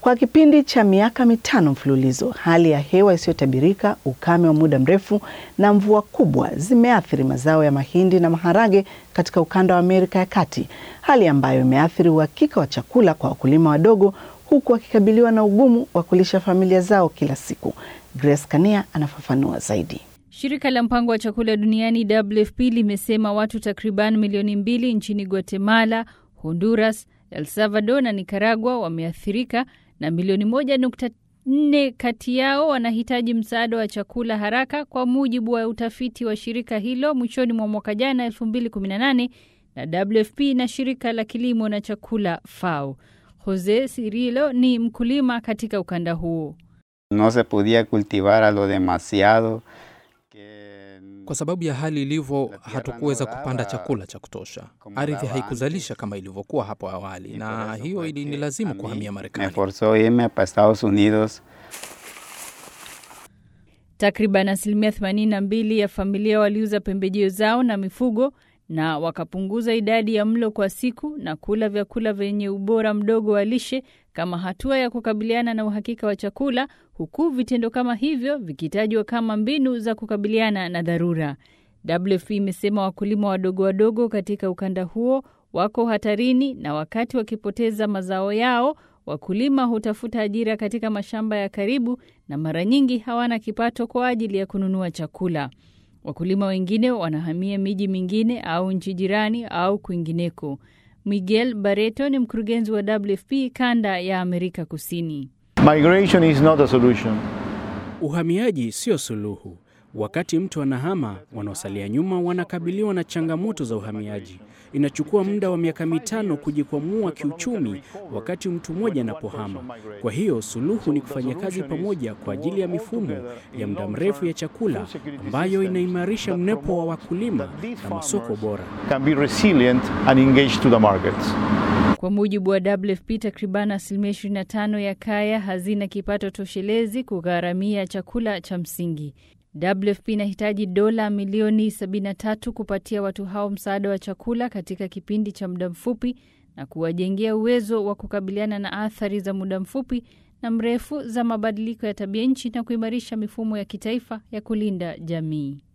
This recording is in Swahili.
Kwa kipindi cha miaka mitano mfululizo, hali ya hewa isiyotabirika, ukame wa muda mrefu na mvua kubwa zimeathiri mazao ya mahindi na maharage katika ukanda wa Amerika ya Kati, hali ambayo imeathiri uhakika wa chakula kwa wakulima wadogo, huku wakikabiliwa na ugumu wa kulisha familia zao kila siku. Grace Kania anafafanua zaidi. Shirika la mpango wa chakula duniani WFP limesema watu takriban milioni mbili nchini Guatemala, Honduras, El Salvador na Nicaragua wameathirika na milioni moja nukta nne kati yao wanahitaji msaada wa chakula haraka, kwa mujibu wa utafiti wa shirika hilo mwishoni mwa mwaka jana 2018 na WFP na shirika la kilimo na chakula FAO. Jose Cirilo ni mkulima katika ukanda huo. No se podia cultivar a lo demasiado kwa sababu ya hali ilivyo, hatukuweza kupanda chakula cha kutosha. Ardhi haikuzalisha kama ilivyokuwa hapo awali, na hiyo ilinilazimu kuhamia Marekani. Takriban asilimia 82 ya familia waliuza pembejeo zao na mifugo na wakapunguza idadi ya mlo kwa siku na kula vyakula vyenye ubora mdogo wa lishe kama hatua ya kukabiliana na uhakika wa chakula, huku vitendo kama hivyo vikitajwa kama mbinu za kukabiliana na dharura. WFP imesema wakulima wadogo wadogo katika ukanda huo wako hatarini, na wakati wakipoteza mazao yao, wakulima hutafuta ajira katika mashamba ya karibu na mara nyingi hawana kipato kwa ajili ya kununua chakula. Wakulima wengine wanahamia miji mingine au nchi jirani au kwingineko. Miguel Barreto ni mkurugenzi wa WFP kanda ya Amerika Kusini. Migration is not a solution. Uhamiaji sio suluhu. Wakati mtu anahama, wanaosalia nyuma wanakabiliwa na changamoto za uhamiaji. Inachukua muda wa miaka mitano kujikwamua kiuchumi wakati mtu mmoja anapohama. Kwa hiyo suluhu ni kufanya kazi pamoja kwa ajili ya mifumo ya muda mrefu ya chakula ambayo inaimarisha mnepo wa wakulima na masoko bora. Can be resilient and engaged to the markets. Kwa mujibu wa WFP, takriban asilimia 25 ya kaya hazina kipato toshelezi kugharamia chakula cha msingi. WFP inahitaji dola milioni 73 kupatia watu hao msaada wa chakula katika kipindi cha muda mfupi na kuwajengea uwezo wa kukabiliana na athari za muda mfupi na mrefu za mabadiliko ya tabia nchi na kuimarisha mifumo ya kitaifa ya kulinda jamii.